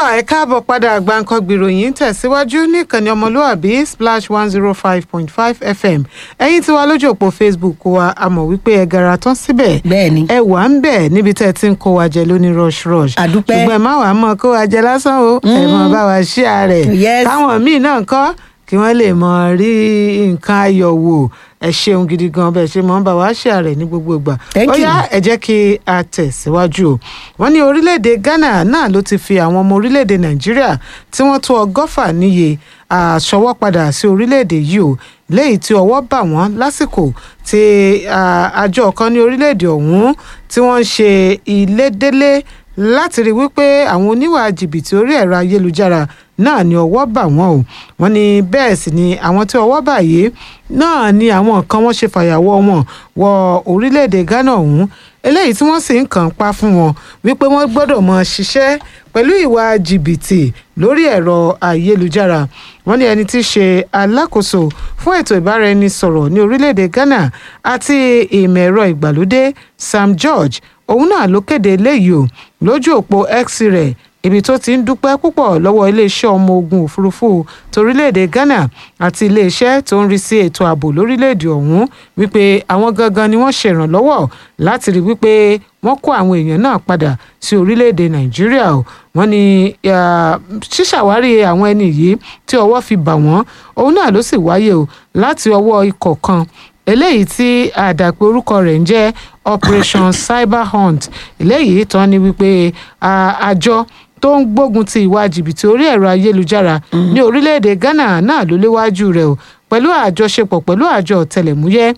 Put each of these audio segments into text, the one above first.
ẹ káàbọ̀ padà gbàǹkan gbìròyìn tẹ̀síwájú níkànnì ọmọlúàbí splash one zero five point five fm ẹ̀yin tí wà lójú òpó facebook wa a mọ̀ wípé ẹ gara tán síbẹ̀ Bẹ́ẹ̀ni. ẹ wà ń bẹ̀ níbi tẹ́ ẹ ti ń kó wa jẹ lóní rush rush Àdúpẹ́. ṣùgbọ́n ẹ má wàá mọ̀ kó wa jẹ lásán o ẹ mọ̀ bá wa ṣí ààrẹ Yes. káwọn míì náà kọ́ kí wọ́n lè mọ̀ rí nǹkan ayọ̀ wò ẹ ṣeun gidi gan bẹ́ẹ̀ ṣe mọ̀ ń bá wa ṣí ààrẹ ní gbogbo ìgbà Thank ó you. yá ẹ jẹ́ kí a tẹ̀síwájú o wọ́n ní orílẹ̀-èdè ghana náà ló ti fi àwọn ọmọ orílẹ̀-èdè nàìjíríà tí wọ́n tó ọgọ́fà níye àṣọwọ́ padà sí orílẹ̀-èdè yìí o léyìí tí ọwọ́ bà wọ́n lásìkò tí à, àjọ kan ní orílẹ̀-èdè ọ̀hún tí wọ́n ń ṣe ìlédélé láti rí wípé àwọn oníwà jìbìtì orí ẹ̀rọ ayélujára náà ni ọwọ́ bà wọ́n o wọ́n ní bẹ́ẹ̀ sì ni àwọn tí ọwọ́ bà yìí náà ni àwọn kan wọ́n ṣe fàyàwọ́ wọn wọ orílẹ̀-èdè ghana ọ̀hún eléyìí tí wọ́n sì ń kàn pa fún wọn wípé wọ́n gbọ́dọ̀ mọ ṣiṣẹ́ pẹ̀lú ìwà jìbìtì lórí ẹ̀rọ ayélujára wọ́n ní ẹni tí í ṣe alákòóso fún ètò ìbáraẹnisọ̀rọ̀ ní orílẹ̀-èdè ghana àti ìmọ̀ ẹ̀rọ ìgbàlódé sam george òun náà ló kéde eléyìí o lójú òpó x rẹ̀ ibi tó ti ń dúpẹ́ púpọ̀ lọ́wọ́ iléeṣẹ́ ọmọ ogun òfurufú torílẹ̀-èdè ghana àti iléeṣẹ́ tó ń rí sí ètò ààbò lórílẹ̀-èdè ọ̀hún wípé àwọn gangan ni wọ́n ṣèrànlọ́wọ́ láti rí wípé wọ́n kó àwọn èèyàn náà padà sí orílẹ̀-èdè nàìjíríà o wọ́n ní ah, ṣíṣàwárí àwọn ẹni yìí tí ọwọ́ fi bà wọ́n òun náà ló sì wáyé o láti ọwọ́ ikọ̀ kan eléyìí tí àdàpé orúkọ rẹ̀ ń jẹ́ operation cyber hunt eléyìí tán ni wípé ah, àjọ tó ń gbógun ti ìwà jìbìtì orí ẹ̀rọ ayélujára ní orílẹ̀-èdè ghana náà ló léwájú rẹ̀ o pẹ̀lú àjọṣepọ̀ pẹ̀lú àjọ ọ̀tẹlẹ̀múyẹ́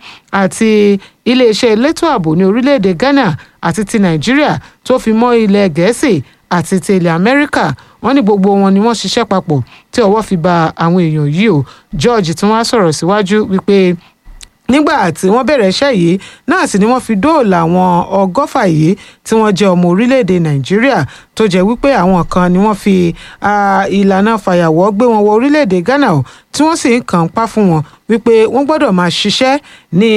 àti iléeṣẹ́ elétò ààbò ní orílẹ̀-èdè ghana àti ti nàìjíríà tó fi mọ́ ilẹ̀ gẹ̀ẹ́sì àti ti ilẹ̀ amẹ́ríkà wọ́n ní gbogbo wọn ni wọ́n ṣiṣẹ́ papọ̀ tí ọwọ́ fi ba àwọn èèyàn yìí o george tí wọ́n á sọ̀rọ̀ síwájú wípé nígbà tí wọ́n bẹ̀rẹ̀ iṣẹ́ yìí náà sì ni wọ́n fi dóòlà àwọn ọgọ́fà yìí tí wọ́n jẹ́ ọmọ orílẹ̀-èdè nàìjíríà tó jẹ́ wípé àwọn kan ni wọ́n fi ah, ìlànà fàyàwọ́ gbé wọn wọ orílẹ̀-èdè ghana o tí wọ́n sì ń kàn pa fún wọn wípé wọ́n gbọ́dọ̀ máa ṣiṣẹ́ ní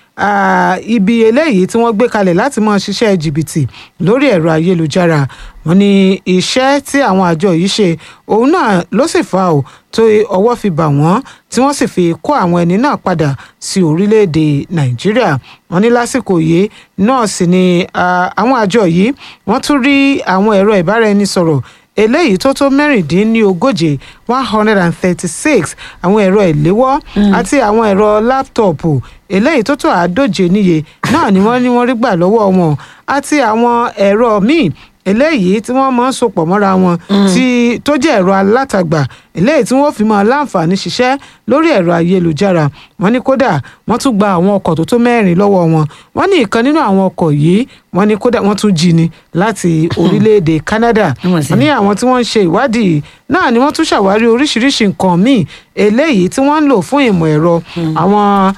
ah, ibi eléyìí tí wọ́n gbé kalẹ̀ láti máa ṣiṣẹ́ jìbìtì lórí ẹ̀rọ ayélujára wọ́n ní iṣẹ́ tí àwọn àjọ yìí ṣe òun náà ló sì fa ò tó ọwọ́ fi bà wọ́n tí wọ́n sì fi kó àwọn ẹni náà padà sí orílẹ̀-èdè nàìjíríà wọ́n ní lásìkò yìí náà sì ni ah, àwọn àjọ yìí wọ́n tún rí àwọn ẹ̀rọ ìbáraẹnisọ̀rọ̀ eléyìí tó tó mẹ́rìndínlógóje one hundred and thirty-six àwọn ẹ̀rọ ìléwọ́ àti àwọn ẹ̀rọ láptọ̀pù eléyìí tó tó àádóje níye náà ni wọ́n ní wọ́n rí gbà lọ́wọ́ wọn àti àwọn ẹ̀rọ míì eléyìí tí wọ́n máa ń sopọ̀ mọ́ra wọn tí tó jẹ́ ẹ̀rọ alátagbà eléyìí tí wọ́n fi máa láǹfààní ṣiṣẹ́ lórí ẹ̀rọ ayélujára wọ́n ní kódà wọ́n tún gba àwọn ọkọ̀ tó tó mẹ́rin lọ́wọ́ wọn wọ́n ní ìkan nínú àwọn ọkọ̀ yìí wọ́n ní kódà wọ́n tún jí ni láti orílẹ̀-èdè Canada Wọ́n sì- wọ́n ní àwọn tí wọ́n ń ṣe ìwádìí náà ni wọ́n tún ṣàwárí oríṣiríṣi nǹkan míì eléyìí tí wọ́n ń lò fún ìmọ̀ ẹ̀rọ àwọn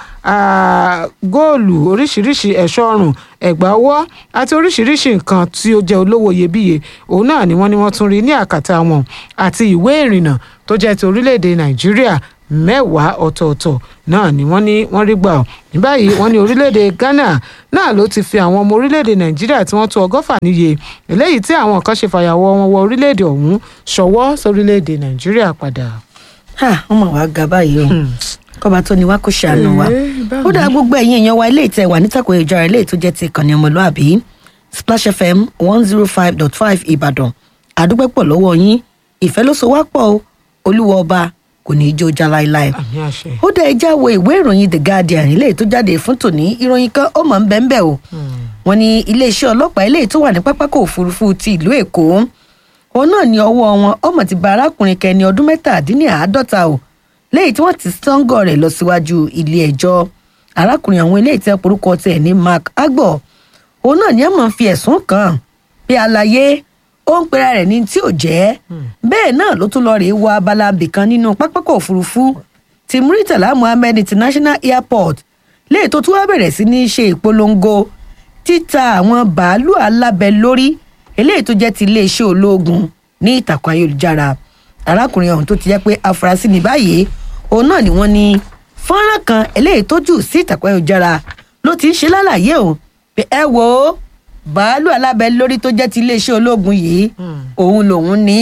ah, góòlù oríṣiríṣi ẹ̀ṣọ́ ọrùn ẹ̀gbà ọwọ́ àti oríṣiríṣi nǹkan tí ó jẹ́ olówó iyebíye òun náà ni wọ́n ní wọ́n tún rí ní àkàtà wọn àti ìwé ìrìnnà tó jẹ́ ti orílẹ̀-èdè Nàìjíríà mẹ́wàá ọ̀tọ̀ọ̀tọ̀ náà ni wọ́n ní wọ́n rí gbà ọ́ ní báyìí wọ́n ní orílẹ̀-èdè Ghana náà ló ti fi àwọn ọmọ orílẹ̀-èdè Nàìjíríà tí wọ́n tó ọgọ́fà níye eléyìí tí àwọn kan ṣe fàyàwọ́ wọn wọ orílẹ̀-èdè ọ̀hún ṣọwọ́ sórílẹ̀-èdè Nàìjíríà padà. Ha, wọ́n mà wá ga báyìí o kọ́ba tó ni wá kó ṣàánú wa Eh, báwo ó dáa gbogbo ẹ̀yin èèyàn wa ilé ìtẹ̀ wà nítàkùn ìjọra ilé tó jẹ́ ti ìkànnì ọmọlúàbí Splash FM one zero five dot five Ìbàdàn àdúpẹ́ pọ̀ lọ́wọ́ yín ìfẹ́ ló so wá pọ̀ o olúwa ọba kò ní í jó já láéláé àmì àṣẹ. ó dá ẹjá wo ìwé ìròyìn the guardian ilé tó jáde fún tòní ìròyìn kan ó mọ̀ ń bẹ́ẹ̀ bẹ́ẹ̀ o wọ́n ní iléeṣẹ́ ọlọ́pàá ilé tó wà ní pápákọ̀ òfurufú ti ìlú èkó òun náà ní ọwọ́ wọn ọmọ ti ba arákùnrin kẹni ọdún mẹ́tàdínláàádọ́ta o lẹ́yìn tí wọ́n ti sọ́ngọ̀ rẹ̀ lọ síwájú ilé ẹjọ́ arákùnrin àwọn ilé ìtẹ́ porúkọ tẹ̀ ní mark agbo òun náà ní ẹ̀ mọ̀ fi ẹ̀sùn kàn pé àlàyé ó ń pera rẹ̀ ní tí ò jẹ́ bẹ́ẹ̀ náà ló tún lọ rèé wọ abala abìkan nínú pápákọ̀ òfurufú ti muritala muhammed international airport léè tó tún wá bẹ̀rẹ̀ sí ní ṣe ìpolongo títa àwọn bàálù alábẹ lórí eléyìí tó jẹ́ ti iléeṣẹ́ ológun ní ìtàkùn ayélujára arákùnrin ọ̀hún tó ti jẹ́ pé afurasí ní báyìí òun náà ni wọ́n ní fọ́nrán kan eléyìí tó jù sí ìtàkùn ayélujára ló ti ń ṣe lálàyé o pé ẹ wò ó bàálù alábẹ lórí tó jẹ́ ti iléeṣẹ́ ológun yìí òun lòun ní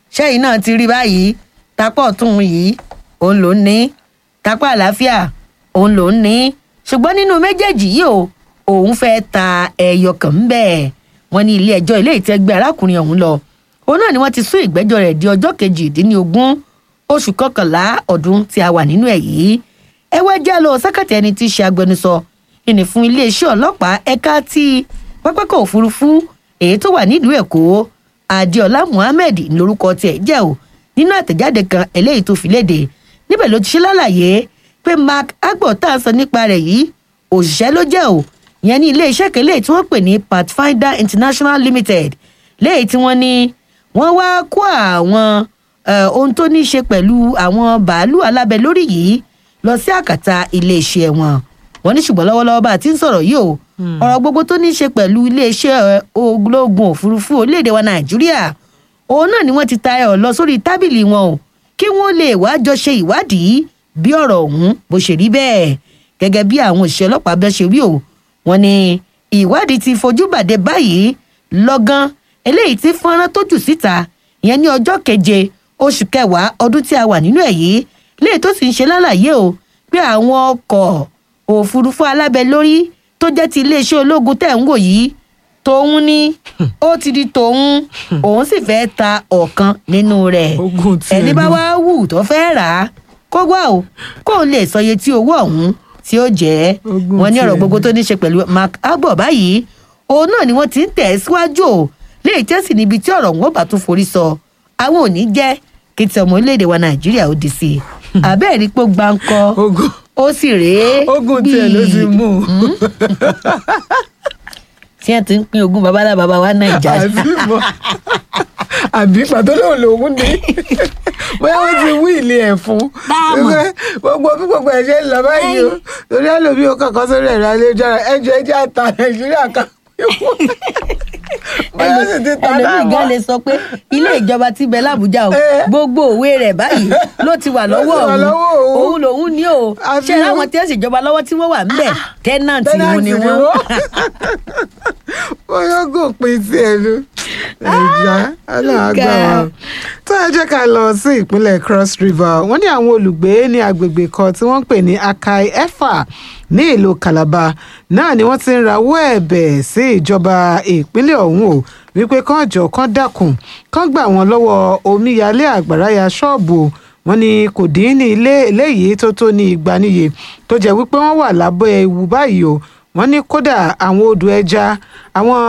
ṣẹ́yìn náà ti rí báyìí tapá ọ̀tún yìí òun ló ń ní tapá àlàáfíà òun ló ń ní ṣùgbọ́n nínú méjèèjì yìí o òun fẹ́ ta ẹyọ kan ń bẹ̀ wọ́n ní ilé ẹjọ́ ilé ìtẹ́gbẹ́ arákùnrin ọ̀hún lọ òun náà ni wọ́n ti sún ìgbẹ́jọ́ rẹ̀ di ọjọ́ kejìdínlógún oṣù kọkànlá ọdún tí a wà nínú ẹ̀ yìí ẹ wá já lọ sákàtà ẹni tí í ṣe agbẹnusọ ìní fún iléeṣẹ́ ọlọ́pàá ẹ̀ka ti pápákọ̀ òfurufú èyí tó wà nílùú èkó adéọlá muhammed lórúkọ tiẹ̀ jẹ́ o nínú àtẹ̀jáde kan eléyìí tó fi léde níbẹ̀ ló ti ṣe lálàyé pé mark agbo tá a sọ nípa rẹ̀ yìí òṣìṣẹ́ ló jẹ́ o ìyẹn ní iléeṣẹ́ kan léyìí tí wọ́n pè ní pathfinder international limited léyìí tí wọ́n ní wọ́n wá kó àwọn ohun tó ní í ṣe pẹ̀lú àwọn bàálù alábẹ lórí yìí lọ sí àkàtà iléeṣẹ́ wọn wọ́n ní ṣùgbọ́n lọ́wọ́lọ́wọ́ bá a ti ń sọ̀rọ̀ yìí o ọ̀rọ̀ gbogbo tó ní í ṣe pẹ̀lú iléeṣẹ́ ológun òfurufú orílẹ̀-èdè wa nàìjíríà òun náà ni wọ́n ti ta ẹ̀ lọ sórí tábìlì wọn o kí wọ́n lè wá jọ ṣe ìwádìí bí ọ̀rọ̀ ọ̀hún bó ṣe rí bẹ́ẹ̀ gẹ́gẹ́ bí àwọn òṣìṣẹ́ ọlọ́pàá bẹ́ẹ̀ ṣe wí o wọ́n ní ìwádìí ti fojú bàdé báyìí lọ́gán eléyìí tí fọ́nrán tó jù síta ìyẹn ní ọjọ́ keje oṣù kẹwàá ọdún tí a wà nínú ẹ̀ yìí léyìí tó sì ń ṣe lálàyé o pé àwọn ọkọ̀ òfurufú alábẹ lórí tó jẹ́ ti iléeṣẹ́ ológun tẹ̀ ń wò yìí tòun ni ó ti di tòun òun sì fẹ́ ta ọ̀kan nínú rẹ̀ ẹni bá wá wù tó fẹ́ rà á kó wá o kóun lè sọye tí owó ọ̀hún tí ó jẹ́ wọn ní ọ̀rọ̀ gbogbo tó ní ṣe pẹ̀lú mark agbo báyìí òun náà ni wọ́n ti ń tẹ̀ síwájú o léyìí tẹ́sí níbi tí ọ̀rọ̀ wọn bá tún forí sọ àwọn ò ní jẹ́ kí ti ọmọ orílẹ̀-èdè wa nàìjíríà ó di sí i àbẹ́ẹ̀ rí pé gbáǹkọ́ ó sì rèé ogun tiẹ̀ ló ti mú un. tí ẹ ti ń pín ogún babalá baba wa nàìjà. àbí mọ àbí pàtó lòun lòun ní bóyá wọn ti wí ilé ẹ fún gbogbo bí gbogbo ẹ ṣe ń lọ báyìí o torí àlòbí o kankan sórí ẹ̀rọ ayélujára ẹjọ ẹjẹ àta nàìjíríà kan bóyá sì ti ta náà ẹlòmíì gan lè sọ pé ilé ìjọba ti bẹ lábújá o gbogbo òwe rẹ̀ báyìí ló ti wà lọ́wọ́ òun òun lòun ní o ṣé láwọn tí ẹ sì jọba lọ́wọ́ tí wọ́n wà ń bẹ̀ tẹ́nàntì òun ni wọ́n. bóyá gò pin sí ẹnu ẹja aláàgbà wa tó ẹ jẹ́ ká lọ sí ìpínlẹ̀ cross river wọ́n ní àwọn olùgbé ní agbègbè kan tí wọ́n ń pè ní akai efa ní ìlú calabar náà ni wọ́n ti ń rawọ́ ẹ̀bẹ̀ sí ìjọba ìpínlẹ̀ ọ̀hún o wípé kán jọ kán dákun kán gbà wọ́n lọ́wọ́ omíyalé àgbàrá ya ṣọ́ọ̀bù wọn ni kò dín ní ilé eléyìí tó tó ní igba níye tó jẹ́ wípé wọ́n wà lábẹ́ ewu báyìí o wọ́n ní kódà àwọn odò ẹja àwọn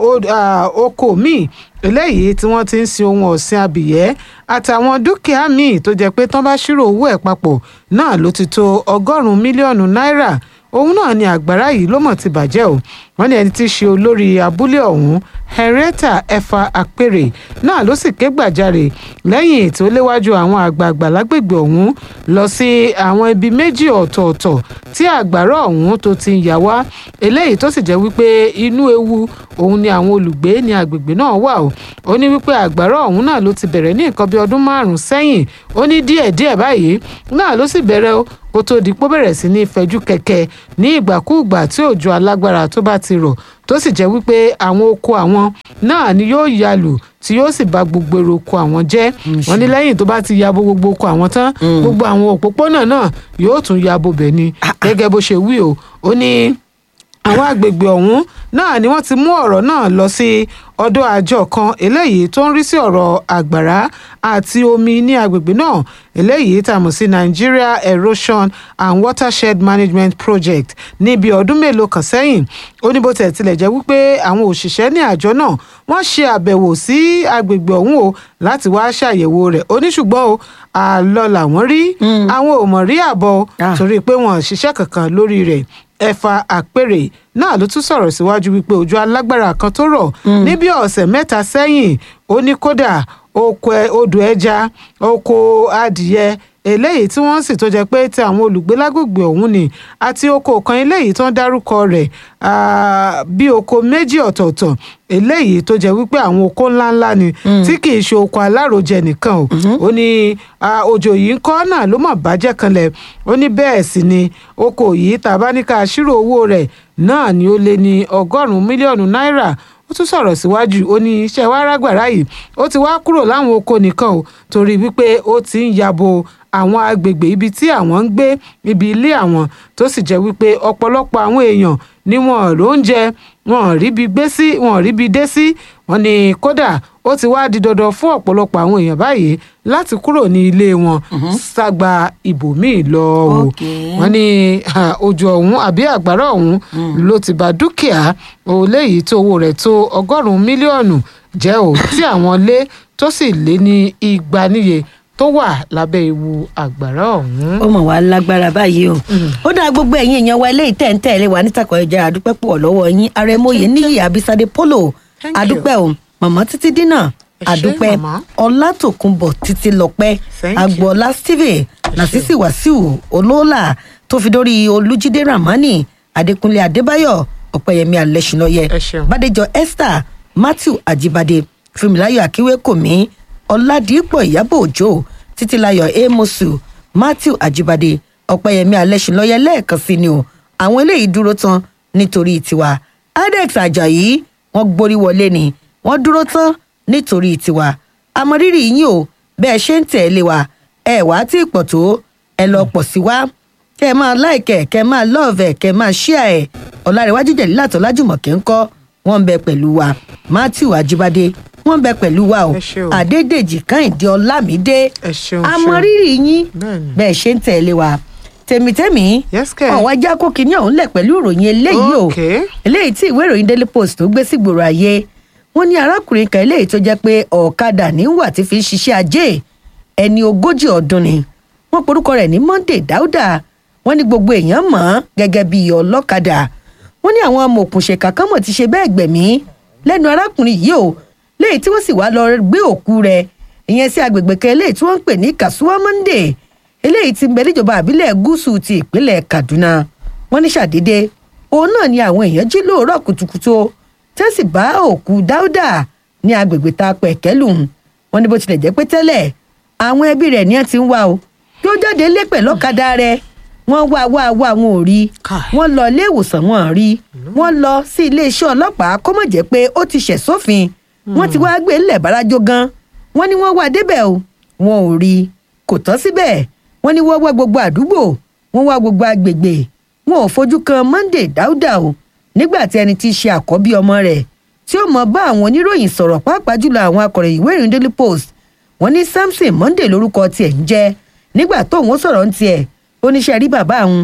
oko míì eléyìí tí wọ́n ti ń sin ohun ọ̀sìn abìyẹ́ àtàwọn dúkìá míì tó jẹ́ pé tán bá ṣírò owó ẹ̀ papọ̀ náà ló ti tó ọgọ́rùn-ún mílíọ̀nù náírà òun náà ni àgbàrá yìí ló mọ̀ ti bàjẹ́ o wọ́n ní ẹni tí í ṣe olórí abúlé ọ̀hún henrietta efa akpere náà ló sì ké gbàjarè lẹ́yìn tó léwájú àwọn àgbààgbà lágbègbè ọ̀hún lọ sí àwọn ibi méjì ọ̀tọ̀ọ̀tọ̀ tí àgbàrá ọ̀hún tó ti ń yà wá eléyìí tó sì jẹ́ wípé inú ewu òun ni àwọn olùgbé ní agbègbè náà wà o ó ní wípé àgbàrá ọ̀hún náà ló ti bẹ̀rẹ̀ ní nǹkan bí ọdún márùn-ún sẹ́yìn ó ní díẹ̀díẹ̀ báyìí náà ló sì bẹ̀rẹ̀ o kó tó di pó bẹ̀rẹ̀ sí ní fẹjú kẹ̀kẹ́ ní ìgbàkúùgbà tí òjò alágbára tó bá ti rọ̀ tó sì jẹ́ wípé àwọn oko àwọn náà ni yóò yalù tí yóò sì bà gbogbo èrò oko àwọn jẹ́ wọ́n ní lẹ́yìn tó bá ti yabo gbogbo oko àwọn tán gbogbo àwọn òpópónà náà yóò tún yabo bẹ̀ ni gẹ́gẹ́ bó ṣe wí o ó ní àwọn àgbègbè ọ̀hún náà ni wọ́n ti mú ọ̀rọ̀ náà lọ sí ọ̀dọ̀ àjọ kan eléyìí tó ń rí sí ọ̀rọ̀ àgbàrá àti omi ní agbègbè náà eléyìí tá a mọ̀ sí Nigeria Erosion and Watershed Management Project níbi ọdún mélòó kan sẹ́yìn ó ní bó tẹ̀ tilẹ̀ jẹ́ wípé àwọn òṣìṣẹ́ ní àjọ náà wọ́n ṣe àbẹ̀wò sí agbègbè ọ̀hún o láti wá ṣàyẹ̀wò rẹ̀ ó ní ṣùgbọ́n o àlọ́ làwọn rí àwọn ò mọ̀ rí àbọ̀ torí pé wọ́n ṣiṣẹ́ kankan lórí rẹ̀ ẹ̀fà àpèrè náà ló tún sọ̀rọ̀ síwájú wípé òjò alágbára kan tó rọ̀ ní bí ọ̀sẹ̀ mẹ́ta sẹ́yìn ó ní kódà oko odò ẹja oko adìyẹ eléyìí tí wọ́n sì tó jẹ́ pé tí àwọn olùgbé lágbègbè ọ̀hún ni àti oko kan eléyìí tó ń dárúkọ rẹ̀ bí oko méjì ọ̀tọ̀ọ̀tọ̀ eléyìí tó jẹ́ wípé àwọn oko ńláńlá ni tí kì í ṣe oko alárojẹ nìkan o ó ní òjò yìí ń kọ́ náà ló mọ̀ bàjẹ́ kanlẹ̀ ó ní bẹ́ẹ̀ sì ni oko yìí tàbá ní ká ṣírò owó rẹ̀ náà ni ó lé ní ọgọ́rùn-ún mílíọ̀nù náírà ó tún sọ̀rọ̀ síwájú ó ní iṣẹ́ wa rágbàrá yìí ó ti wá kúrò láwọn oko nìkan o torí wípé ó ti ń yabo àwọn agbègbè ibi tí àwọn ń gbé ibi ilé àwọn tó sì jẹ́ wípé ọ̀pọ̀lọpọ̀ àwọn èèyàn ni wọn ló ń jẹ wọn ríbi gbé sí wọn ríbi dé sí wọn ni kódà ó ti wá di dandan fún ọ̀pọ̀lọpọ̀ àwọn èèyàn báyìí láti kúrò ní ilé wọn ságba ibòmíì lọ o Okay. wọn ní ah, òjò ọ̀hún àbí àgbàrá ọ̀hún ló ti bà dúkìá eléyìí tó owó rẹ̀ tó ọgọ́rùn-ún mílíọ̀nù jẹ́ o tí àwọn lé tó sì lé ní igba níye tó wà lábẹ́ ewu àgbàrá ọ̀hún. ó mọ̀ wá lágbára báyìí o ó dáa gbogbo ẹ̀yin èèyàn wa eléyìí tẹ̀ ń tẹ̀lé wa nítàkọ̀ ẹja àdúpẹ́ pọ̀ lọ́wọ́ yín àrẹ̀mọye níyì àbísádé polo Thank you. àdúpẹ́ o màmá títí dínà Ẹ ṣé, àdúpẹ́ màmá. ọlátòkunbọ̀ títí lọ́pẹ́ Thank you. agboola stephen nasisi wasiu olóòlà tó fi dórí olújídé ramani adékúnlé adébáyọ̀ ọ̀pẹ̀yẹmí alẹ́sìnlọ́yẹ Ẹ ṣeun. bàdéjọ esther matthew ajibade fúnmiláyọ̀ akíwékòmí ọládìpọ̀ ìyábọ̀ òjò títílayọ̀ amosu matthew ajibade ọ̀pẹ̀yẹmí alẹ́sìnlọ́yẹ lẹ́ẹ̀kan sí ni o àwọn eléyìí dúró tán nítorí tiwa adex ajayi wọ́n gborí wọlé ni wọ́n dúró tán nítorí tiwa àmọrírì yín o bẹ́ẹ̀ ṣe ń tẹ̀lé wa ẹ wá tí ì pọ̀ tó ẹ lọ pọ̀ sí wa kẹ́ ẹ máa láìkẹ́ kẹ́ ẹ máa lọ́ọ̀vẹ̀ kẹ́ ẹ máa ṣíà ẹ̀ ọ̀làrẹ̀wájú jẹ̀lílà tó lájùmọ̀kẹ́ ń kọ́ wọ́n ń bẹ pẹ̀lú wa matthew ajibade wọ́n ń bẹ pẹ̀lú wa o Ẹ ṣé o. adédèjì kẹ́hìndé ọlámídé ẹ ṣeun àmọrírì yín Bẹ́ẹ̀ni. bẹ́ẹ̀ ṣe ń tẹ̀lé wa tèmítẹ́mì Yes, kẹ̀. ọ̀wá já kó kinní ọ̀hún lẹ̀ pẹ̀lú ìròyìn eléyìí o Okay. eléyìí tí ìwé ìròyìn daily post tó gbé sígboro ayé wọn ní arákùnrin kan eléyìí tó jẹ́ pé ọ̀kadà níwà tí fi ń ṣiṣẹ́ ajé ẹni ogójì ọdún ni wọ́n porúkọ rẹ̀ ní monday dauda wọ́n ní gbogbo èèyàn mọ̀ ọ́n gẹ́gẹ́ bí ọlọ́kadà wọ́n ní àwọn amòòkùnṣèkà kan mọ̀ ti ṣe bẹ́ẹ̀ gbẹ̀mí lẹ́nu arákùnrin yìí o léyìí tí wọ́n sì wá lọ gbé òkú rẹ̀ ìyẹn sí agbègbè kan eléyìí tí wọ́n ń pè ní kasuwa monday eléyìí tí ń bẹ níjọba àbílẹ̀ gúúsù ti ìpínlẹ̀ kaduna wọ́n ní ṣàdédé òun náà ni àwọn èèyàn jí lóòrọ̀ kùtùkùtù o tẹ́ sì bá òkú dáúdà ní agbègbè tá a pẹ̀ kẹ́lù wọ́n ní bó tilẹ̀ jẹ́ pé tẹ́lẹ̀ àwọn ẹbí rẹ̀ ní ẹ ti ń wá o yóò jáde lé pẹ̀lú ọ̀kadà rẹ̀ wọ́n wá wá wá wọn ò rí Káì. wọ́n lọ ilé ìwòsàn wọn ò rí wọ́n lọ sí iléeṣẹ́ ọlọ́pàá kó mọ̀ jẹ́ pé ó ti ṣẹ̀ sófin wọ́n ti wá gbé ńlẹ̀ bárajó gan wọ́n ní wọ́n wá débẹ̀ o wọn ò rí kò tán síbẹ̀ wọ́n ní wọ́n wá gbogbo àdúgbò wọ́n wá gbogbo agbègbè wọn ò fojú kan monday dáúdà o nígbà tí ẹni tí í ṣe àkọ́bí ọmọ rẹ̀ tí ó mọ bá àwọn oníròyìn sọ̀rọ̀ pàápàá jùlọ àwọn akọ̀ròyìn ìwé ìròyìn daily post wọ́n ní samson monday lórúkọ tiẹ̀ ń jẹ́ nígbà tóun sọ̀rọ̀ ń tiẹ̀ oníṣẹ́ rí bàbá òun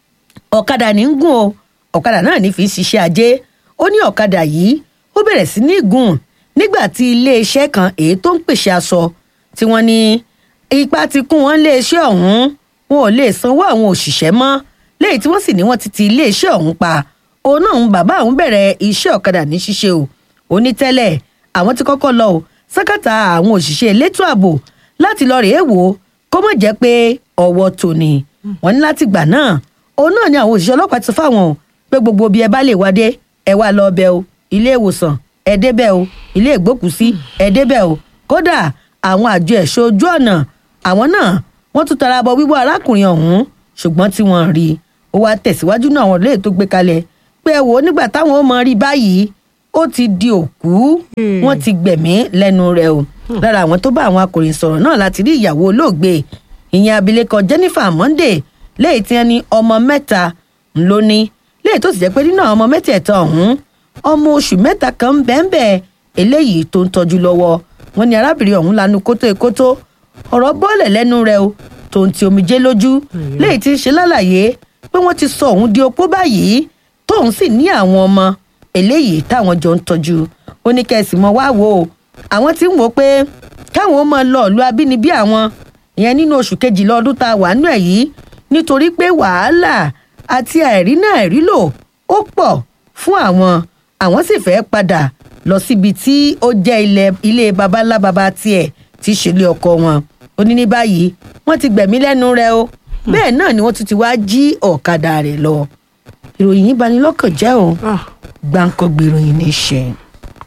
ọ̀kadà ní ń gùn o ọ̀kadà náà ní fi ń ṣiṣẹ́ ajé ó ní ọ̀kadà yìí ó bẹ̀rẹ̀ sí ní gùn nígbà tí iléeṣẹ́ kan èyí tó ń pèsè aṣọ tí wọ́n ní ipa ti kún wọn iléeṣẹ́ ọ̀hún wọn ò lè sanwó àwọn òṣìṣẹ́ mọ́ léyìí tí wọ́n sì ní wọ́n ti ti iléeṣẹ́ ọ̀hún pa òun náà ń bàbá òun bẹ̀rẹ̀ iṣẹ́ ọ̀kadà ní ṣíṣe o ó ní tẹ́lẹ̀ àwọn ti kọ́kọ́ lọ o sákàtà àwọn òṣìṣẹ́ elétò ààbò láti lọ rèé wò ó kó mọ̀ jẹ́ pé ọwọ́ tòní wọ́n ní láti gbà náà òun náà ni àwọn òṣìṣẹ́ ọlọ́pàá ti fáwọn o pé gbogbo bí ẹ bá lè wá dé ẹ wá lọ bẹ o ilé ìwòsàn ẹ débẹ̀ o ilé ìgbókùsí ẹ débẹ̀ o kódà àwọn àjọ ẹ̀ṣọ́ ojú ọ̀nà àwọn náà wọ́n tún tara bọ wíwọ́ arákùnrin ọ̀hún ṣùgbọ́n tí wọ́n rí i ó wá tẹ̀síwájú náà àwọn olóyè tó gbé kalẹ̀ pé ẹ wò ó nígbà táwọn ó mọ rí báyìí ó ti di òkú wọ́n ti gbẹ̀mí lẹ́nu rẹ̀ o lára àwọn tó bá àwọn akọ̀ròyìn sọ̀rọ̀ náà láti rí ìyàwó olóògbé ìyẹn abilékọ jennifer monday léyìí tí wọ́n ní ọmọ mẹ́ta ló ní léyìí tó sì jẹ́ pé nínú àwọn ọmọ mẹ́tẹ̀ẹ̀ta ọ̀hún ọmọ oṣù mẹ́ta kan ń bẹ́ẹ̀ bẹ́ẹ̀ eléyìí tó ń tọ́jú lọ́wọ́ wọn ní arábìnrin ọ̀hún lanu kótó ekótó ọ̀rọ̀ bọ́ọ̀lẹ̀ lẹ́nu rẹ̀ o tó ń ti omijé lójú léyìí tí ń ṣe lálàyé pé wọ́n ti sọ òun di opó báyìí tóun sì ní àwọn ọmọ eléyìí táwọn jọ ń tọ́jú ó ní kẹ́sì mọ́ wá wò ó àwọn tí ń wò ó pé káwọn máa lọ ìlú abínibí àwọn ìyẹn nínú oṣù kejìlá ọdún tá a wà nù ẹ̀ yìí nítorí pé wàhálà àti àìrí náà àìrí lò ó pọ̀ fún àwọn àwọn sì fẹ́ padà lọ síbi tí ó jẹ́ ilẹ̀ ilé babalá baba tiẹ̀ tí í ṣe ilé ọkọ wọn ó ní ní báyìí wọ́n ti gbẹ̀mí lẹ́nu rẹ̀ o bẹ́ẹ̀ náà ni wọ́n tún ti wá jí ọ̀kadà rẹ̀ lọ ìròyìn yìí bani lọ́kàn jẹ́ o Ah, gbàǹkangbè ìròyìn ní í ṣe.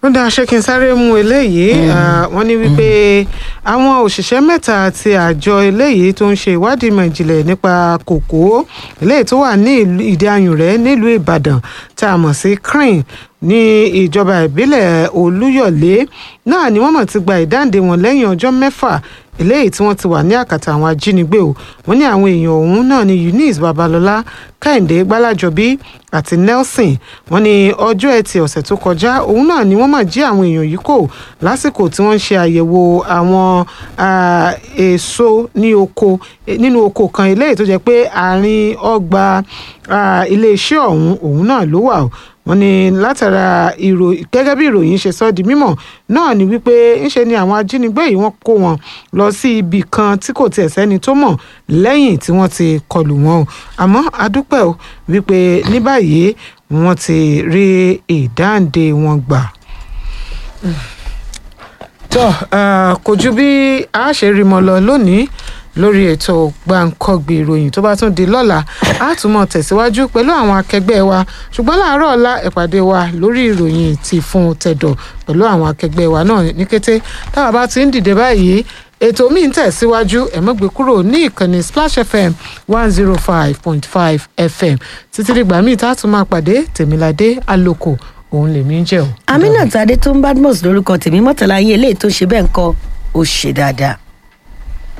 ó dáa ṣé kí n sáré mú eléyìí Ah, wọ́n ní wípé àwọn òṣìṣẹ́ mẹ́ta ti àjọ eléyìí tó ń ṣe ìwádìí ìmọ̀ ìjìnlẹ̀ nípa kòkó eléyìí tó wà ní ìlú- ìdí ayùn rẹ̀ nílùú ìbàdàn tá a mọ̀ sí crane ní ìjọba ìbílẹ̀ olúyọ̀lé náà ni wọ́n mọ̀ ti gba ìdáǹdè wọn lẹ́yìn ọjọ́ mẹ́fà eléyìí tí wọ́n ti wà ní àkàtà àwọn ajínigbé o wọ́n ní àwọn èèyàn ọ̀hún náà ni eunice babalọ́lá kẹ́hìndé gbálájọbí àti nelson wọ́n ní ọjọ́ ẹtì ọ̀sẹ̀ tó kọjá òun náà ni wọ́n máa jí àwọn èèyàn yìí kò lásìkò tí wọ́n ń ṣe àyẹ̀wò àwọn ah, èso ní oko eh, nínú oko kan eléyìí tó jẹ́ pé àárín ọgbà ah, iléeṣẹ́ ọ̀hún òun náà ló wà o wọ́n ní látara ìrò gẹ́gẹ́ bí ìròyìn ṣe sọ di mímọ̀ náà ni wípé ńṣe ni àwọn ajínigbé yìí wọ́n kó wọn lọ sí ibì kan tí kò tiẹ̀ sẹ́ni tó mọ̀ lẹ́yìn tí wọ́n ti kọlù wọn o àmọ́ adúpẹ́ o wípé ní báyìí wọ́n ti rí ìdáǹdè wọn gbà tó eh, kò ju bí a ṣe rí mọ lọ lónìí lórí ètò gbàǹkọgbì ìròyìn tó bá tún di lọ́la a tún mọ̀ tẹ̀síwájú pẹ̀lú àwọn akẹgbẹ́ wa ṣùgbọ́n láàárọ̀ ọ̀la ìpàdé wa lórí ìròyìn ti fún tẹ̀dọ̀ pẹ̀lú àwọn akẹgbẹ́ wa náà ní kété táwa bá ti ń dìde báyìí ètò míì ń tẹ̀síwájú ẹ má gbé kúrò ní ìkànnì splash fm one zero five point five fm títí dìgbà míì tá a tún máa pàdé tèmiládé àlòkò òun lèmi ń jẹ́ o. aminat adétúnbadmus lórúkọ tèmi mọ́tàlá yín eléyìí tó ṣe bẹ́ẹ̀ ń kọ́ ó ṣe dáadáa.